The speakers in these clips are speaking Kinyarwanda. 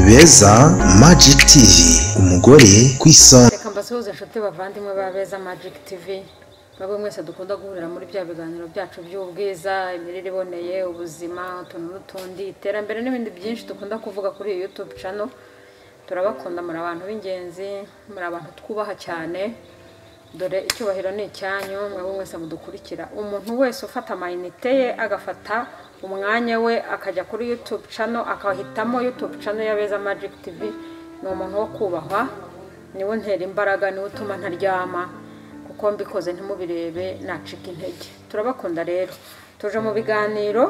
beza Magic TV umugore ku isonga reka mbasuhuze inshuti bavandimwe ba beza magic tv mwebwe mwese dukunda guhurira muri bya biganiro byacu by'ubwiza imirire iboneye ubuzima utuntu n'utundi iterambere n'ibindi byinshi dukunda kuvuga kuri iyi youtube channel turabakunda muri abantu b'ingenzi muri abantu twubaha cyane dore icyubahiro ni icyanyu mwebwe mwese mudukurikira umuntu wese ufata amayinite ye agafata umwanya we akajya kuri youtube channel akahitamo youtube channel ya beza magic tv ni umuntu wo kubahwa niwe ntera imbaraga niwe utuma ntaryama kuko mbikoze ntimubirebe nacika intege turabakunda rero tuje mu biganiro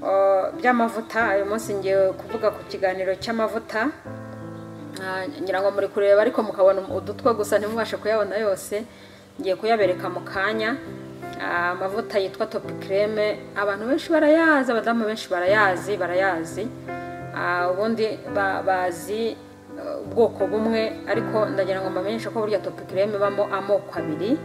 uh, by'amavuta uyu munsi ngiye kuvuga ku kiganiro cy'amavuta Ah, ngira ngo muri kureba ariko mukabona udutwe gusa ntimubashe kuyabona yose ngiye kuyabereka mu kanya Ah, amavuta yitwa topi kreme abantu benshi barayazi abadamu benshi barayazi barayazi Ah, ubundi ba- bazi eh, ubwoko bumwe ariko ndagira ngo mbamenyeshe ko burya topi kreme ibamo amoko abiri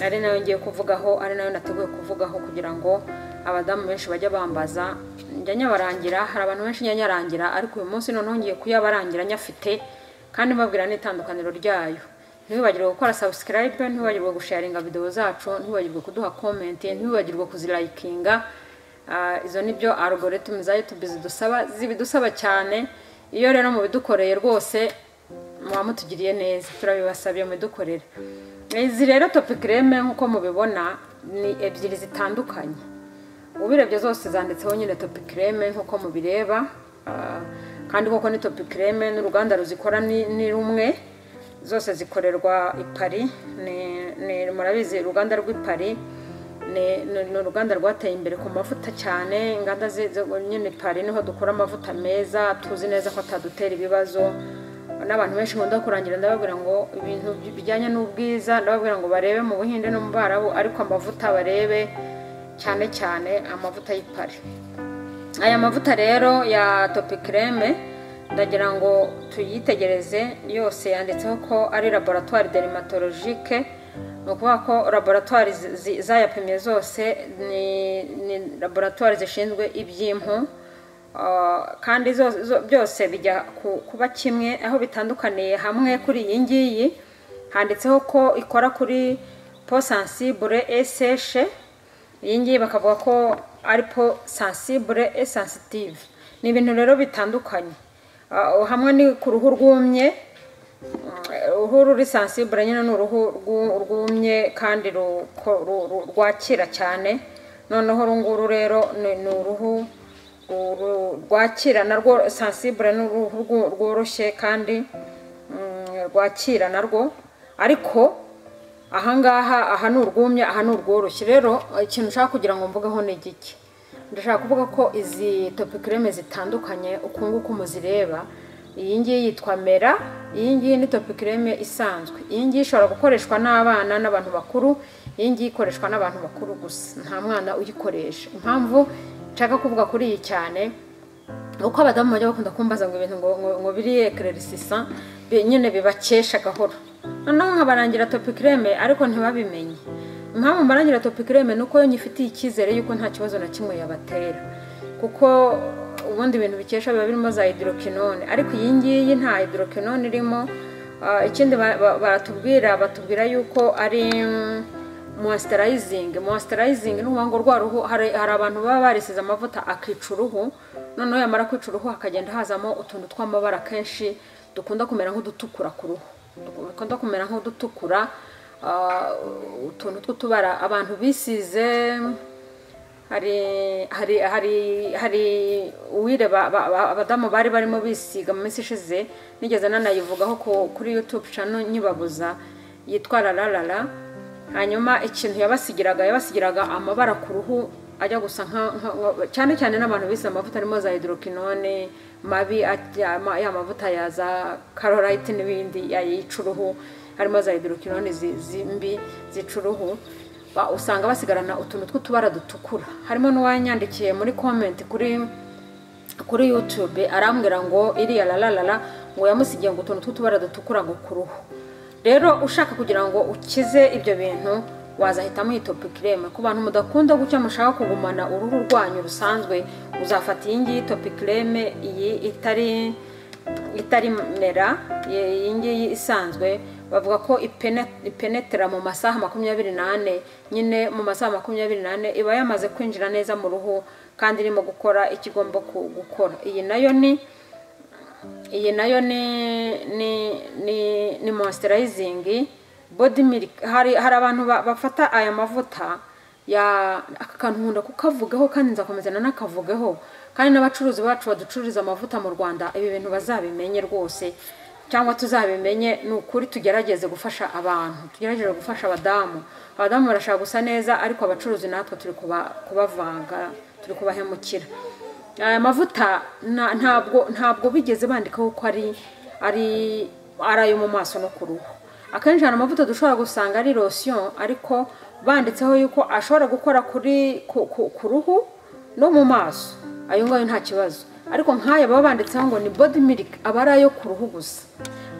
ari nayo ngiye kuvugaho ari nayo nateguye kuvugaho kugira ngo abadamu benshi bajye bambaza njya nyabarangira hari abantu benshi njya nyarangira ariko uyu munsi noneho ngiye kuyabarangira nyafite kandi mbabwira n'itandukaniro ryayo ntiwibagirwe gukora subscribe ntiwibagirwe gusharinga videwo zacu ntiwibagirwe kuduha comment ntiwibagirwe kuzirayikinga Ah, izo ni byo algorithm za youtube zidusaba zibidusaba cyane iyo rero mubidukoreye rwose muba mutugiriye neza turabibasabye mudukorere izi rero topi kreme nk'uko mubibona ni ebyiri zitandukanye ubirebye zose zanditseho nyine topi kreme nk'uko mubireba Ah, kandi koko ni topi kreme n'uruganda ruzikora ni- ni rumwe zose zikorerwa i paris Ni- ni- murabizi uruganda rw'i paris ni ni- ni uruganda rwateye imbere ku mavuta cyane inganda zi- zo- nyine pari niho dukora amavuta meza tuzi neza ko atadutera ibibazo n'abantu benshi nkunda kurangira ndababwira ngo ibintu bijyanye n'ubwiza ndababwira ngo barebe mu buhinde no mu barabu ariko amavuta barebe cyane cyane amavuta y'ipari aya mavuta rero ya topi kreme ndagira ngo tuyitegereze yose yanditseho ko ari laboratoire dermatologique ni ukuvuga ko laboratoire zi- zi- zayapimye zose ni, ni laboratoire zishinzwe iby'impu Ah, kandi zo- zo- byose bijya ku- kuba kimwe aho bitandukaniye hamwe kuri iyi ngiyi handitseho ko ikora kuri po sensible eseshe iyi ngiyi bakavuga ko ari po sensible et sensitive ni ibintu rero bitandukanye Ah, hamwe ni ku ruhu rwumye Ah, uruhu ruri sensible nyine ni uruhu rwu- rwumye kandi ruko- ru- ru- rwakira cyane noneho uru nguru rero ni ni uruhu ru- rwakira narwo sensible ni uruhu rwo- rworoshye kandi mm, rwakira narwo ariko ahangaha aha ni urwumye aha ni urworoshye rero ikintu ushaka kugira ngo mvugeho ni igiki ndashaka kuvuga ko izi topi kreme zitandukanye uku nguku muzireba iyi ngiyi yitwa mera iyi ngiyi ni topi kreme isanzwe iyi ngiyi ishobora gukoreshwa n'abana n'abantu bakuru iyi ngiyi ikoreshwa n'abantu bakuru gusa nta mwana uyikoresha impamvu nshaka kuvuga kuri iyi cyane uko abadamu bajya bakunda kumbaza ngo ibintu ngo ngo, ngo biriye ekererisisa nyine bibakesha gahoro noneho nkabarangira topi kreme ariko ntibabimenye impamvu mbarangira topi kreme ni uko yo nyifitiye icyizere y'uko nta kibazo na kimwe yabatera kuko ubundi ibintu bikesha biba birimo za hydroquinone ariko iyi ngiyi nta hydroquinone irimo Ah, ikindi ba- ba- baratubwira batubwira yuko ari mm, moisturizing moisturizing ni ukuvuga ngo rwa ruhu hari hari abantu baba barisize amavuta akica uruhu noneho yamara kwica uruhu hakagenda hazamo utuntu tw'amabara kenshi dukunda kumera nk'udutukura ku ruhu dukunda kumera nk'udutukura ah, utuntu tw'utubara abantu bisize hari hari hari hari uwire ba- ba- ba- abadamu bari barimo bisiga mu minsi ishize nigeze nanayivugaho ku- kuri youtube channel nyibabuza yitwa rararara hanyuma ikintu yabasigiraga yabasigiraga amabara ku ruhu ajya gusa nka- nka- nka- cyane cyane n'abantu bise amavuta arimo za hydroquinone mabi ajya- ma- ya mavuta ya za carolite n'ibindi ya- yica uruhu harimo za hydroquinone zi- zimbi zica uruhu ba- usanga basigarana utuntu tw'utubara dutukura harimo n'uwanyandikiye muri komenti kuri kuri youtube arambwira ngo iriya rararara ngo yamusigiye ngo utuntu tw'utubara dutukura ngo ku ruhu rero ushaka kugira ngo ukize ibyo bintu wazahitamo iyi topi kreme ku bantu mudakunda gucya mushaka kugumana uruhu rwanyu rusanzwe uzafata iyi ngiyi topi kreme iyi itari itari mera ye- iyi ngiyi isanzwe bavuga ko ipene- ipenetera mu masaha makumyabiri n'ane nyine mu masaha makumyabiri n'ane iba yamaze kwinjira neza mu ruhu kandi irimo gukora icyo igomba ku- gukora iyi nayo ni iyi nayo ni ni ni ni moisturizingi body milk hari hari abantu ba- bafata aya mavuta ya aka kantu nkunda kukavugaho kandi nzakomeza nanakavugaho kandi n'abacuruzi bacu baducururiza amavuta mu rwanda ibi bintu bazabimenye rwose cyangwa tuzabimenye ni ukuri tugerageze gufasha abantu tugerageze gufasha abadamu abadamu barashaka gusa neza ariko abacuruzi natwe turi kuba- kubavanga turi kubahemukira aya mavuta nta- ntabwo ntabwo bigeze bandikaho ko ari ari ari ayo mu maso no ku ruhu akenshi hari amavuta dushobora gusanga ari lotion ariko banditseho yuko ashobora gukora kuri ku, ku, ku ruhu no mu maso ayo ngayo nta kibazo ariko nk'aya baba banditseho ngo ni body milk aba ari ayo ku ruhu gusa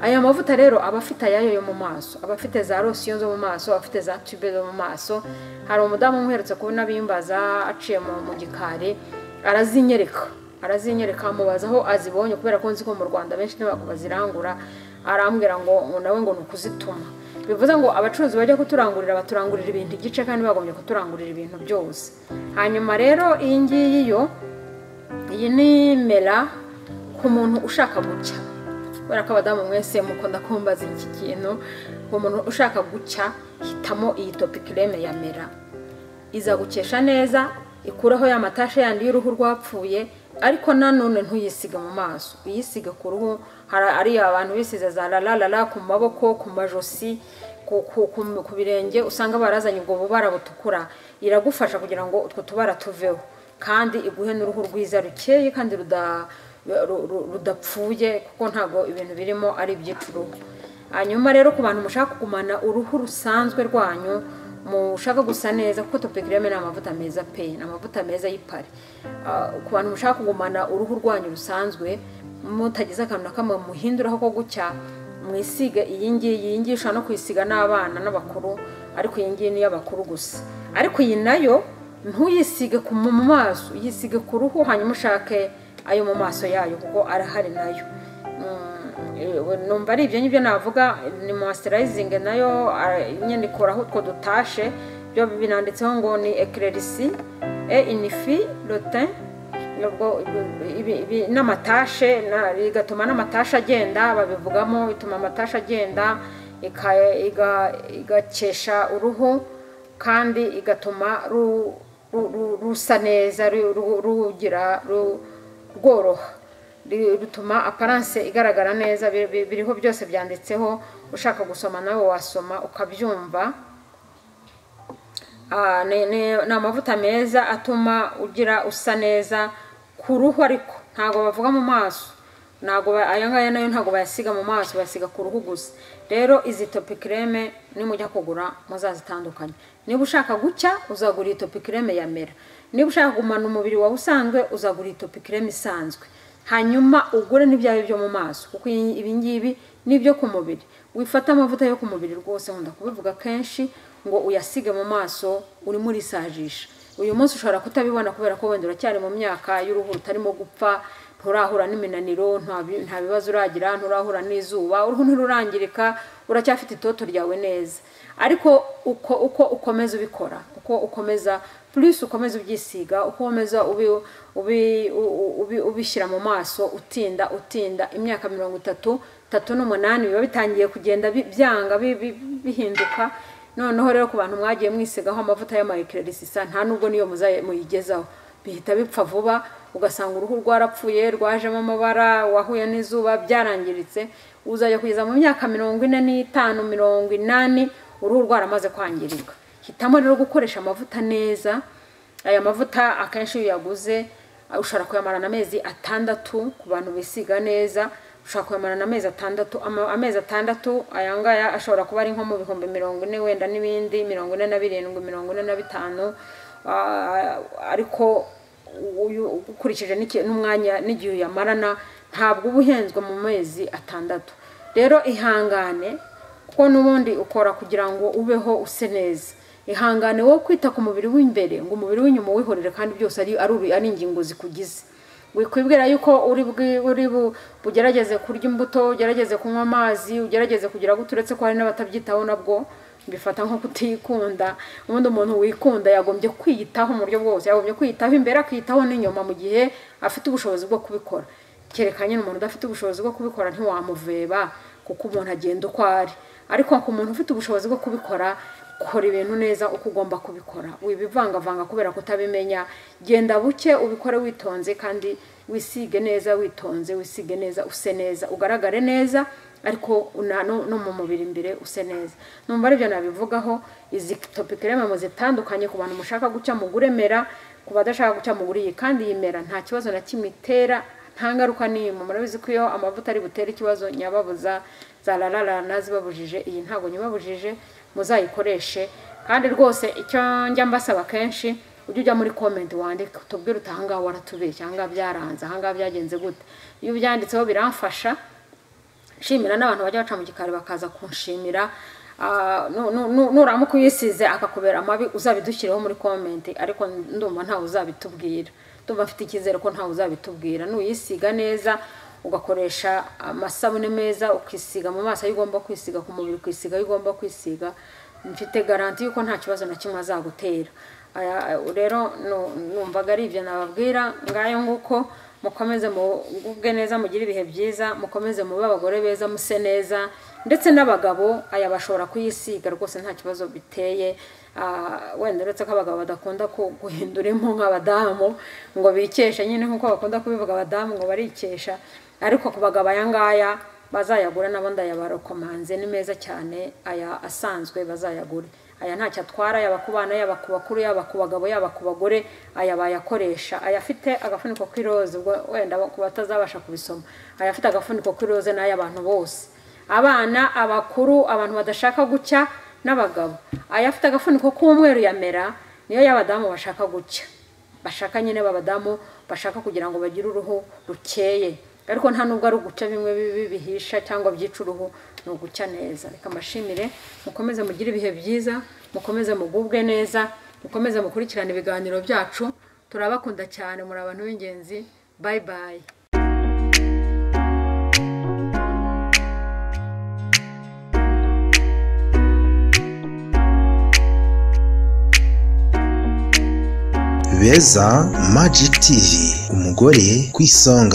aya mavuta rero aba afite ayayo yo mu maso aba afite za rosiyo zo mu maso aba afite za tube zo mu maso hari umudamu umuherutse kubona bimbaza aciye mu mu gikari arazinyereka arazinyereka mubaza aho azibonye kubera ko nzi ko mu rwanda benshi ntabwo bazirangura arambwira ngo ngo nawe ngo ni ukuzituma bivuze ngo abacuruzi bajya kuturangurira baturangurira ibintu igice kandi bagombye kuturangurira ibintu byose hanyuma rero iyi ngiyi yo iyi ni mera ku muntu ushaka gucya kubera ko abadamu mwese mukunda kumbaza iki kintu umuntu ushaka gucya hitamo iyi topikireme ya mera iza gukesha neza ikuraho ya matashe yandi y'uruhu rwapfuye ariko nanone ntuyisige mu maso uyisige ku ruhu hari ari abantu bisize za rararara ku maboko ku majosi ku, ku, ku, ku birenge usanga barazanye ubwo bubara butukura iragufasha kugira ngo utwo tubara tuveho kandi iguhe n'uruhu rwiza rukeye kandi ruda, ru- ru- rudapfuye kuko ntabwo ibintu birimo ari iby'icuruhu hanyuma rero ku bantu mushaka kugumana uruhu rusanzwe rwanyu mushaka gusa neza kuko topikireme ni amavuta meza pe ni amavuta meza y'ipari Ah, ku bantu mushaka kugumana uruhu rwanyu rusanzwe mutagize akantu na kamwe muhinduraho ko gucya mwisiga iyi ngiyi iyi ngiyi ushobora no kuyisiga n'abana n'abakuru ariko iyi ngiyi ni iy'abakuru gusa ariko iyi nayo ntuyisige ku mu maso uyisige ku ruhu hanyuma ushake ayo mu maso yayo kuko arahari nayo Mm, eh, numva ari ibyo ngibyo navuga ni moisturizingi nayo ah, nyine ikuraho utwo dutashe byo binanditseho ngo ni eclerisi e inifi rotin nubwo ibi- ibi- n'amatashe na- bigatuma n'amatashe agenda babivugamo bituma amatashe agenda ika- iga- igakesha uruhu kandi igatuma ru- ru- ru- rusa neza ru- ru- rugira ru- rworoha Ri- rutuma aparanse igaragara neza bi- bi- biriho byose byanditseho ushaka gusoma nawe wasoma ukabyumva Ah, ni ni- ni amavuta meza atuma ugira usa neza ku ruhu ariko ntabwo bavuga mu maso ntabwo ba- aya ngaya nayo ntabwo bayasiga mu maso bayasiga ku ruhu gusa rero izi topikireme nimujya kugura muzazitandukanye niba ushaka gucya uzagura iyi topikireme ya mera niba ushaka kugumana umubiri wawe usanzwe uzagura iyi topikireme isanzwe hanyuma ugure n'ibyawe byo mu maso kuko iyi- ibi ngibi ni ibyo ku mubiri wifata amavuta yo ku mubiri rwose nkunda kubivuga kenshi ngo uyasige mu maso urimo urisajisha uyu munsi ushobora kutabibona kubera ko wenda uracyari mu myaka y'uruhu rutarimo gupfa nturahura n'iminaniro nta bi- nta bibazo uragira nturahura n'izuba uruhu ntirurangirika uracyafite itoto ryawe neza ariko uko uko ukomeza ubikora uko ukomeza plus ukomeza ubyisiga uko ukomeza ubi, ubi, u- ubi, ubishyira mu maso utinda utinda imyaka mirongo itatu tatu n'umunani biba bitangiye kugenda bi- byanga bi- bi- bihinduka noneho rero ku bantu mwagiye mwisigaho amavuta y'amayekererisisa nta nubwo niyo muzaye- muyigezaho bihita bipfa vuba ugasanga uruhu rwarapfuye rwajemo amabara wahuye n'izuba byarangiritse uzajya kugeza mu myaka mirongo ine n'itanu mirongo inani uruhu rwaramaze kwangirika hitamo rero gukoresha amavuta neza aya mavuta akenshi iyo uyaguze uh, ushobora kuyamarana amezi atandatu ku bantu bisiga neza ushobora kuyamarana amezi atandatu ama- amezi atandatu aya ngaya ashobora kuba ari nko mu bihumbi mirongo ine wenda n'ibindi mirongo ine na birindwi mirongo ine na bitanu Ah, ariko uyu- ukurikije n'iki- n'umwanya n'igihe uyamarana ntabwo uba uhenzwe mu mezi atandatu rero ihangane kuko n'ubundi ukora kugira ngo ubeho use neza ihangane wowe kwita ku mubiri w'imbere ngo umubiri w'inyuma uwihorere kandi byose ari, ari uru- ari ingingo zikugize wikwibwira yuko uri bwi- uri bu- bugerageze kurya imbuto ugerageze kunywa amazi ugerageze kugira ngo uturetse ko hari n'abatabyitaho nabwo bifata nko kutikunda ubundi umuntu wikunda yagombye kwiyitaho mu buryo bwose yagombye kwiyitaho imbere akiyitaho n'inyuma mu gihe afite ubushobozi bwo kubikora kereka nyine umuntu udafite ubushobozi bwo kubikora ntiwamuveba kuko umuntu agenda uko ari ariko ku muntu ufite ubushobozi bwo kubikora kora ibintu neza uko ugomba kubikora wibivangavanga kubera kutabimenya genda buke ubikore witonze kandi wisige neza witonze wisige neza use neza ugaragare neza ariko una- no no mu mubiri imbere use neza numva aribyo nabivugaho izi topike rero mu zitandukanye ku bantu mushaka guca muguremera ku badashaka guca muguri iyi kandi iyi mera nta kibazo na kimwe itera nta ngaruka n'imwe murabizi ko iyo amavuta ari butere ikibazo nyababuza za rararana zibabujije iyi ntabwo nyibabujije muzayikoreshe kandi rwose icyo njya mbasaba kenshi ujye ujya muri komenti wandike tubwire uti ahangaha waratubeshye ahangaha byaranze ahangaha byagenze gute iyo ubyanditseho biramfasha nshimira n'abantu bajya baca mu gikari bakaza kunshimira Ah, nu- nu- nu- nuramuka uyisize akakubera amabi uzabidushyireho muri komenti ariko ndumva ntawe uzabitubwira ndumva mfite icyizere ko ntawe uzabitubwira nuyisiga neza ugakoresha amasabune meza ukisiga mu maso ayo ugomba kwisiga ku mubiri ukisiga ayo ugomba kwisiga mfite garanti y'uko nta kibazo na kimwe azagutera Aya- rero nu- numvaga ari ibyo nababwira ngayo nguko mukomeze mugubwe neza mugire ibihe byiza mukomeze mube abagore beza muse neza ndetse n'abagabo aya bashobora kuyisiga rwose nta kibazo biteye Ah, wenda uretse ko abagabo badakunda ku- guhindura impu nk'abadamu ngo bikeshe nyine nk'uko bakunda kubivuga abadamu ngo barikesha ariko ku bagabo aya ngaya bazayagura n'abandi aya barokomanze ni meza cyane aya asanzwe bazayagure aya ntacyo atwara yaba ku bana yaba ku bakuru yaba ku bagabo yaba ku bagore aya bayakoresha aya afite agafuniko k'iroze ubwo wenda ku batazabasha kubisoma aya afite agafuniko k'iroze n'ay'abantu bose abana abakuru abantu badashaka gucya n'abagabo aya afite agafuniko k'umweru yamera niyo y'abadamu bashaka gucya bashaka nyine b'abadamu bashaka kugira ngo bagire uruhu rukeye ariko nta nubwo ari uguca bimwe bibi bihisha cyangwa byica uruhu ni uguca neza reka mbashimire mukomeze mugire ibihe byiza mukomeze mugubwe neza mukomeze mukurikirane ibiganiro byacu turabakunda cyane muri abantu b'ingenzi bayi bayi beza magic tv umugore ku isonga